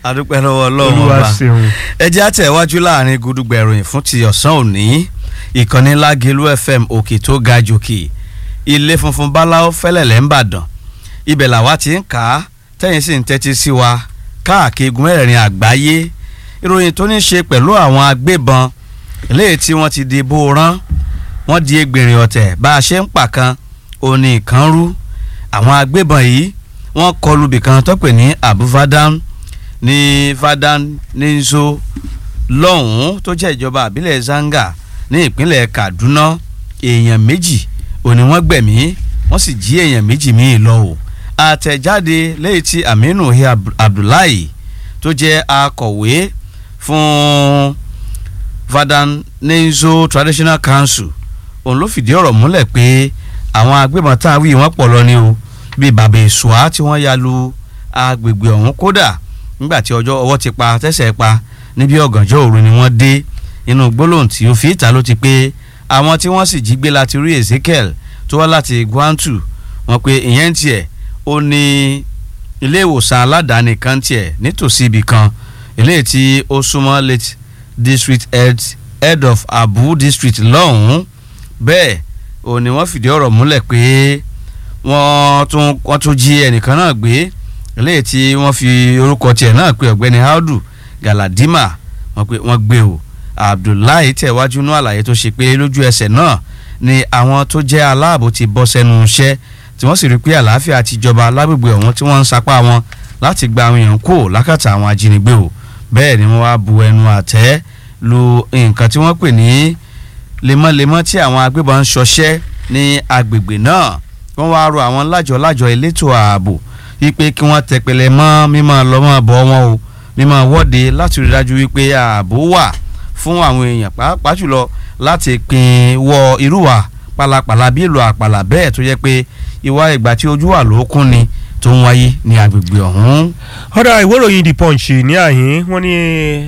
adúpẹ́ lọ́wọ́ ọlọ́run olúwa ọba ṣeun. ẹ jẹ́ àtẹ̀wájú láàrin gudugbẹ̀ ìròyìn fún ti ọ̀sán òní ìkànnì lágẹ̀lú fm òkè tó ga jòkè ilé funfun báláwo fẹ́lẹ̀lẹ̀ ń bàdàn ibẹ̀ làwa ti ń kà á tẹ́yìn sì ń tẹ́tí sí wa káàkiri igun mẹ́rẹ̀ẹ̀rin àgbáyé ìròyìn tó ní ṣe pẹ̀lú àwọn agbébọn eléyìí tí wọ́n ti di bó rán wọ́n di egbèrè ọ̀tẹ̀ bá a ṣe ń pàkan òní ìkan rú àwọn agbébọn yìí wọ́n kọlù bìkan tó pè ní abuvadan ní vadan nízo lọ́hùn-ún tó jẹ́ ìjọba àbílẹ̀ zanga ní ìpínlẹ̀ kaduna èèyàn méjì òní wọ́n gbẹ̀mí wọ́n sì jí èèyàn méjì míì lọ o àtẹ̀jáde lẹ́yìn tí aminu hi abdullahi tó jẹ́ akọ̀wé fún vadan nízo traditional council òun ló fìdí ọ̀rọ̀ múlẹ̀ pé àwọn agbébọn tá a wí wọ́n pọ̀ lọ ni o bíi bàbá ìṣùá tí wọ́n ya lu agbègbè ọ̀hún kódà nígbà tí ọjọ́ ọwọ́ ti pa tẹ́sẹ̀ pa níbi ọ̀gànjọ́ òru ni wọ́n dé inú gbólóhùn tí ó fi ìta ló ti pé àwọn tí wọ́n sì jí gbé láti rí Ezekiel tó wá láti Gwantu wọ́n pé ìyẹn tiẹ̀ ó ní ilé ìwòsàn aládàáni kan tiẹ̀ nítòsí ibì kan eléyìí tí ó súnmọ́ late district head head of Abu district lọ́hùn-ún bẹ́ẹ̀ ò ní wọ́n fìdí ọ̀rọ̀ múlẹ̀ pé wọ́n tún wọ́n tún jí ẹnìkan náà gbé eléyìí tí wọ́n fi orúkọ tiẹ̀ náà pé ọ̀gbẹ́ni Audu Galadima wọ́n pé wọ́n gbé o Abdullahi tẹ̀wájú ní àlàyé tó ṣe pé lójú ẹsẹ̀ náà ni àwọn tó jẹ́ aláàbò ti bọ́ sẹ́nu iṣẹ́ tí wọ́n sì rí pé àlàáfíà ti jọba lágbègbè ọ̀hún tí wọ́n ń sapá wọn láti gba àwọn èèyàn kó lákàtà àwọn ajínigbé o bẹ́ẹ̀ ni wọ́n wá bu ẹnu àtẹ́ lu nǹkan tí wọ́n pè ní lemọ́lemọ́ tí àwọn agbébọn ń ṣọṣẹ́ ní agbègbè náà wọ́n wá rọ àwọn lájọ-lájọ elétò ààbò wípé kí wọ́n tẹpẹlẹ mọ́ mímọ́ lọ́mọ́ bọ́ wọn o mímọ́ wọ́de láti rí dájú wípé ààbò wà fún àwọn èèyàn pàápàá jùlọ láti pín wọ irúwà pàlàpàlà bí ìlú àpàlà bẹ́ẹ̀ tó yẹ pé ìwà ìgbà tí ojú wà lókun ni tó ń wáyé ní agbègbè ọ̀hún. ọ̀dà ìwé ìròyìn the punch ní àhín wọ́n ní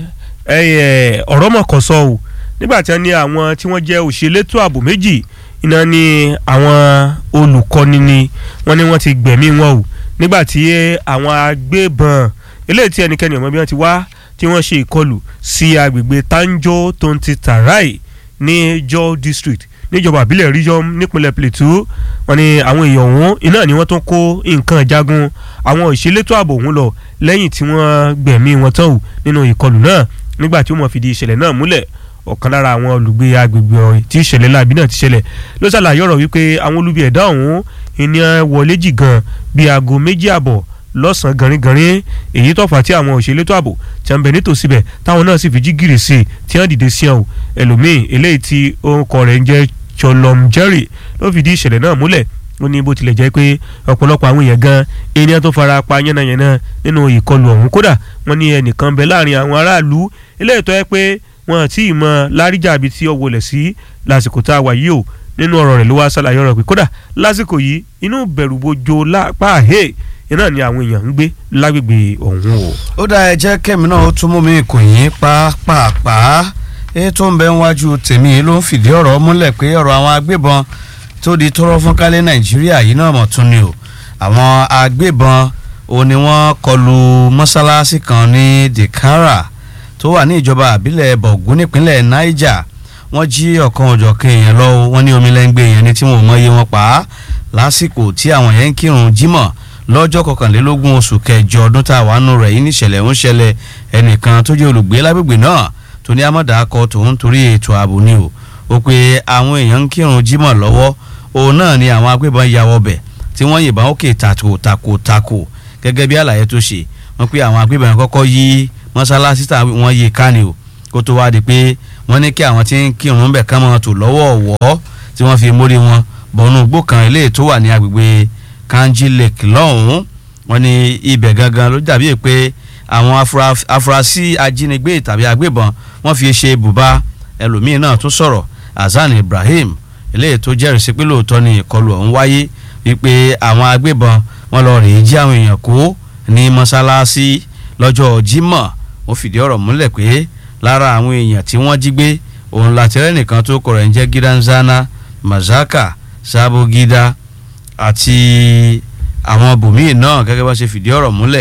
ọ̀rọ̀ mọ̀kàn sọ o nígbà tí wọ́n ní àwọn tí wọ́n jẹ́ òṣèlétò ààbò méjì iná ní àwọn olùkọ́ni ni wọ́n ní wọ́n ti gbẹ̀mí wọn o nígbà tí àwọn agbébọn eléyìí tí ẹnikẹ́ni ọmọ bí wọ́n ti wá tí wọ́n ṣe ìkọlù sí agbègbè Tanjo tonti Tarai ní Jo district níjọba àbílẹ̀ region nípínlẹ̀ Plateau wọ́n ní àwọn èèyàn ọ̀hún iná ni wọ́n tún kó nǹkan jagun àwọn ìṣelétò ààbò ọ̀hún lọ lẹ́yìn tí wọ́n gbẹ̀mí wọn tán o nínú ìkọlù náà nígbà tí wọ́n fìdí ìṣẹ̀lẹ̀ náà múlẹ̀ ọ̀kan lára àwọn olùgbé agbègbè ọ̀hún tí ìṣẹ̀lẹ̀ láabi náà ti ṣẹlẹ̀ ló ṣàlàyé ọ̀rọ̀ wípé àwọn olubi ẹ̀dá ọ̀hún ènìyàn wọlé jì gan bíi aago méjì àbọ̀ lọ́sàn-án gànrígànrín èyí tó fà tí àwọn òṣèlétò ààbò tí wọ́n bẹ nítòsí bẹ̀ táwọn náà sì fi jí gìrì sí i tí wọ́n dìde sí ọ̀hún ẹlòmíì eléyìí tí orúkọ rẹ̀ ń jẹ́ Cholom Jerry ló fìdí ìṣẹ̀lẹ̀ náà múlẹ̀ ó ní bó tilẹ̀ jẹ́ pé ọ̀pọ̀lọpọ̀ àwọn èèyàn gan ènìyàn tó fara pa yánnayànna nínú ìkọlù ọ̀hún kódà wọ́n ní ẹnìkan bẹ láàrin àwọn aráàlú eléyìí tó yẹ pé wọn àti ìmọ̀ láríjà àbí tí ó wọlé sí lásìkò tá a wà yìí o nínú ọ̀rọ̀ rẹ̀ ló wá ṣàlàyé ọ̀rọ̀ pé kódà lásìkò yìí inú bẹ̀rù bojo lápá àhẹ́ iná ni àwọn èèyàn ń gbé lágbègbè ọ̀hún o. ó dá ẹ jẹ́ kẹ́mi náà ó tún mú mi kò yín pàápàá èyí tó ń bẹ níwájú tèmi ló ń fìdí ọ̀rọ̀ múlẹ̀ pé ọ̀rọ̀ àwọn agbébọn tó di tọ́rọ́ fún kálẹ̀ nàìjíríà yìí náà mọ̀ tún ni o àwọn agbébọn ò ní wọ́n kọlu mọ́sálásí kan ní Dekara tó wà ní ìjọba àbílẹ̀ bọ̀gún nípínlẹ̀ Niger wọ́n jí ọ̀kan òjọ̀kan èèyàn lọ wọ́n ní omi lẹ́ngbẹ́ èèyàn ní tí wọ́n mọ iye wọn pa á lásìkò tí àwọn yẹn ń kírun jímọ̀ lọ́jọ́ kọkànlélógún oṣù kẹjọ ọdún tá a wà nù rẹ̀ yìí níṣẹ̀lẹ̀ ń ṣẹlẹ̀ ẹnìkan tó jẹ́ olùgbé lágbègbè náà tó ní amọ̀dàkọ tòun torí ètò ààbò ni o ó pe àwọn èèyàn ń kírun jímọ̀ lọ́wọ́ òun náà ni àwọn agbébọn ya wọbẹ̀ tí wọ́n yìnbọn òkè tàkò tàkò tàkò gẹ́gẹ́ bí àlàyé tó ṣe wọ́n pe àwọn agbébọn kọ́kọ́ yí mọ́sálásí tá wọ́n yí ká ni o kó tó wá di pé wọ́n ní kí àwọn tí ń kírun bẹ̀ ká mọ́ tò lọ́wọ́ ọ̀wọ́ tí wọ́n fi mórí wọn bọ̀nú igbó kan eléyìí tó wà ní agbègbè Kanji Lake lọ́hùn-ún wọ́n ní ibẹ̀ gangan ló dàbí pé àwọn afurasí ajínigbé tàbí agbébọn wọ́n fi ṣe bùbá ẹlòmíín náà tún sọ̀rọ̀ Hasan Ibrahim eléyìí tó jẹ́rìí sí pé lóòótọ́ ni ìkọlù ọ̀hún wáyé wípé àwọn agbébọn wọ́n lọ rèé jí àwọn èèyàn kó ní mọ́sálásí lọ́jọ́ Jímọ̀ ó fìdí ọ̀rọ̀ múlẹ̀ pé lára àwọn èèyàn tí wọ́n jí gbé òun látìrẹ́ nìkan tó kọ̀ rẹ̀ ń jẹ́ Gidanzana Mazaka Sabogida àti àwọn bòmíì náà gẹ́gẹ́ bá ṣe fìdí ọ̀rọ̀ múlẹ̀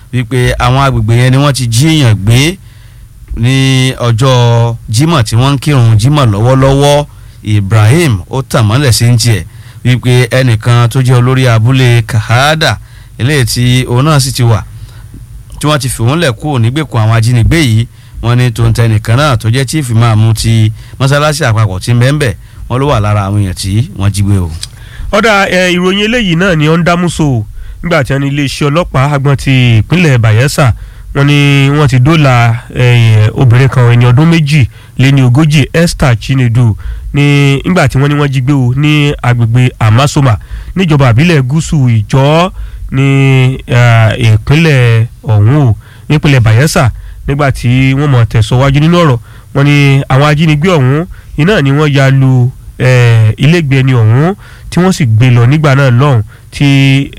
wípé àwọn agbègbè yẹn ni wọ́n ti jí èèyàn gbé ní ọjọ́ Jímọ̀ tí wọ́n ń kírun Jímọ̀ lọ́wọ́lọ́wọ́ Ibrahim ó tàn mọ́lẹ̀ sí ń tiẹ̀ wípé ẹnìkan tó jẹ́ olórí abúlé Kahada eléyìí tí òun náà sì ti wà tí wọ́n ti fi òun lẹ̀ kúrò nígbèkùn àwọn ajínigbé yìí wọ́n ní tó ń tẹ nìkan náà tó jẹ́ chief máàmù ti mọ́sálásí àpapọ̀ tí ń bẹ́ẹ̀ bẹ́ẹ̀ wọ́n ló wà lára àwọn èèyàn tí wọ́n jí gbé o. ọ̀dà ìròyìn eléyìí náà ni ó ń dámúso nígbà tí wọ́n ní iléeṣẹ́ ọlọ́pàá agbọ́n ti ìpínlẹ̀ Bayelsa wọ́n ní wọ́n ti dóòlà obìnrin kan ẹni ọdún méjì lé ní ogójì Esther Chinedu ní nígbà tí wọ́n ní wọ́n jí gbé o ní agbègbè Amasoma níjọba àbílẹ̀ gúúsù ìjọ́ ní ìpínlẹ̀ ọ̀hún o nípínlẹ̀ Bayelsa nígbà tí wọ́n mọ̀ tẹ̀sọ́wájú nínú ọ̀rọ̀ wọ́n ní àwọn ajínigbé ọ̀hún iná ni wọ́n ya lu ilégbèé ẹni ọ̀hún tí wọ́n sì gbé lọ nígbà náà lọ́hùn tí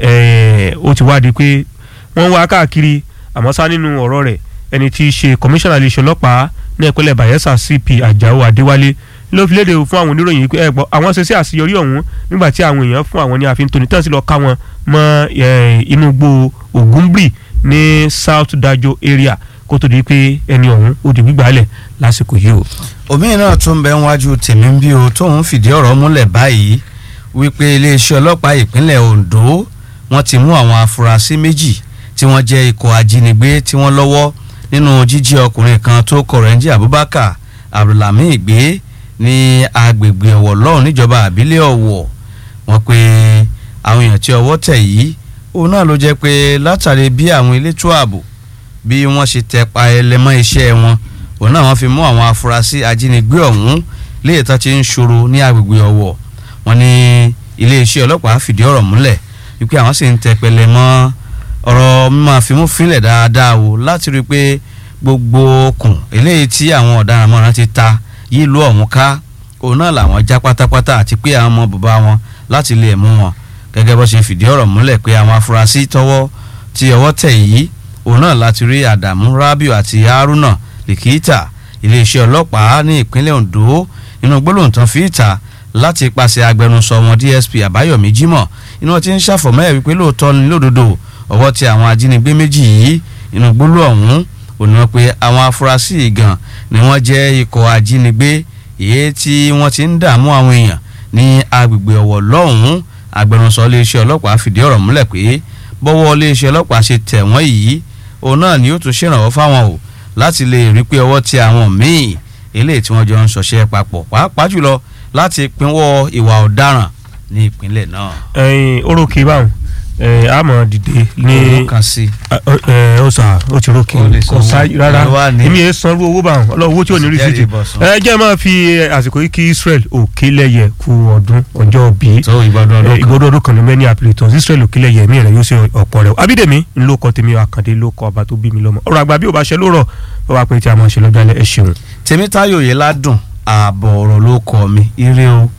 ó ti wádìí pé wọ́n wá káàkiri àmọ́ sá nínú ọ̀rọ̀ rẹ̀ ẹni tí í ṣe kọmíṣánná iléeṣẹ́ ọlọ́pàá ní ìpínlẹ̀ Bayelsa CP Àjàó Adéwálé ló fi léde fún àwọn oníròyìn pé ẹ gbọ́ àwọn ṣe sí àṣeyọrí ọ̀hún nígbà tí àwọn èèyàn fún àwọn ní àfihàn tóní tán sí lọ ká wọn mọ́ inú gbó Ògúnbì ní South Dajo area kó tó di pé ẹni ọ̀hún ó di gbígbà lẹ̀ lásìkò yìí o. òmíì náà tún bẹ níwájú tèmi ń bí o tóun fìdí ọ̀rọ̀ múlẹ̀ báyìí wípé iléeṣẹ́ ọlọ́pàá ìpínlẹ̀ Ondo wọ́n ti mú àwọn afurasí méjì tí wọ́n jẹ́ ikọ̀ ajínigbé tí wọ́n lọ́wọ́ nínú jíjí ọkùnrin kan tó kọ̀rẹ́ńjì Abubakar Abdulhamid gbé ní agbègbè Ọ̀wọ̀ lọ́hùn níjọba àbílẹ̀ Ọ̀wọ̀ wọ́n pé àwọn èèyàn tí ọwọ́ tẹ̀ yìí òun náà ló jẹ́ pé látàrí bí àwọn elétò ààbò bí wọ́n ṣe tẹ pa ẹlẹ́mọ́ iṣẹ́ wọn òun náà wọ́n fi mú àwọn afurasí ajínigbé ọ̀hún léyìí tó ti ń ṣòro ní agbègbè Ọ̀wọ̀ wọ́n ní iléeṣẹ́ ọlọ́pàá fìdí ọ̀rọ̀ múlẹ̀ wípé àwọn sì ń tẹ pẹlẹ mọ́ ọ̀rọ̀ mímọ́ àfimúfínlẹ̀ dáadáa o láti rí i pé gbogbo okùn eléyìí tí àwọn ọ̀daràn mọ́ra ti ta yìí lú ọ̀hún ká òun náà làwọn já pátápátá àti pé àwọn ọmọ bàbá wọn láti lè mú wọn gẹ́gẹ́ bó ṣe fìdí ọ̀rọ̀ múlẹ̀ pé àwọn afurasí tọwọ́ tí ọwọ́ tẹ̀ yìí òun náà láti rí Adamu Rabiu àti Haruna Likita iléeṣẹ́ ọlọ́pàá ní ìpínlẹ̀ Ondo inú gbólóhùn tán fi ìta láti pàṣẹ agbẹnusọ wọn DSP Àbáyọ̀mí Jímọ̀ inú wọn ti ń ṣàfọ̀mọ́ ẹ̀ wípé lóòótọ́ ni lódodo ọwọ́ tí àwọn ajínigbé méjì yìí inú gbólóhùn ọ̀hún òní wọn pé àwọn afurasí yìí gan ni wọ́n jẹ́ ikọ̀ ajínigbé èyí tí wọ́n ti ń dààmú àwọn èèyàn ní agbègbè Ọ̀wọ̀ lọ́hùn-ún agbẹnusọ iléeṣẹ́ ọlọ́pàá fìdí ọ̀rọ̀ múlẹ̀ pé bọ́wọ́ iléeṣẹ́ ọlọ́pàá ṣe tẹ̀ wọ́n yìí òun náà ni yóò tún ṣèrànwọ́ fáwọn o láti lè rí pé ọwọ́ tí àwọn míì eléyìí tí wọ́n jọ ń ṣọṣẹ́ papọ̀ pàápàá jùlọ láti pinwọ́ ìwà ọ̀daràn ní ìpínlẹ̀ náà. ẹyin orókè báwọn àmọ́ dìde ní owó kan sí. ó sà ó ti rókè Kò lè kò sá sanwó. rárá Ẹ wá ní- èmi yẹn sanwó owó báwọn ọlọ́wọ́ owó tí ò ní rí sí ti Jẹ́rìí ìbọ̀sùn. ẹ jẹ́ máa fi àsìkò yìí kí Israel òkèlẹ́yẹ kú ọdún ọjọ́ bíi tó ìgbọ́dọ̀ ọdún kan. ìgbọ́dọ̀ ọdún kan ní mẹ́ni àpilẹ̀tọ̀ Israel òkèlẹ́yẹ mi rẹ̀ yóò ṣe ọ̀pọ̀ rẹ̀ Abídèmí ńlọ kọ́ tèmi àkàndé ló kọ́ ọba tó bí mi lọ́mọ ọ̀rọ̀ àgbà bí ò bá ṣe ló rọ̀ bá wà pé tí a máa ṣe lọ́jọ́ alẹ́ ẹ ṣeun. Tèmítáyọ̀ yìí ládùn ààbọ̀ ọ̀rọ̀ ló kọ́ mi ire o.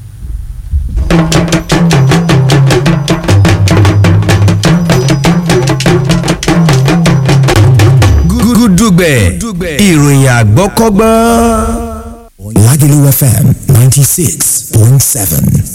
gúdúgbẹ̀ ìròyìn àgbọ́kọ́gbọ́n. Lagelu FM 96.7.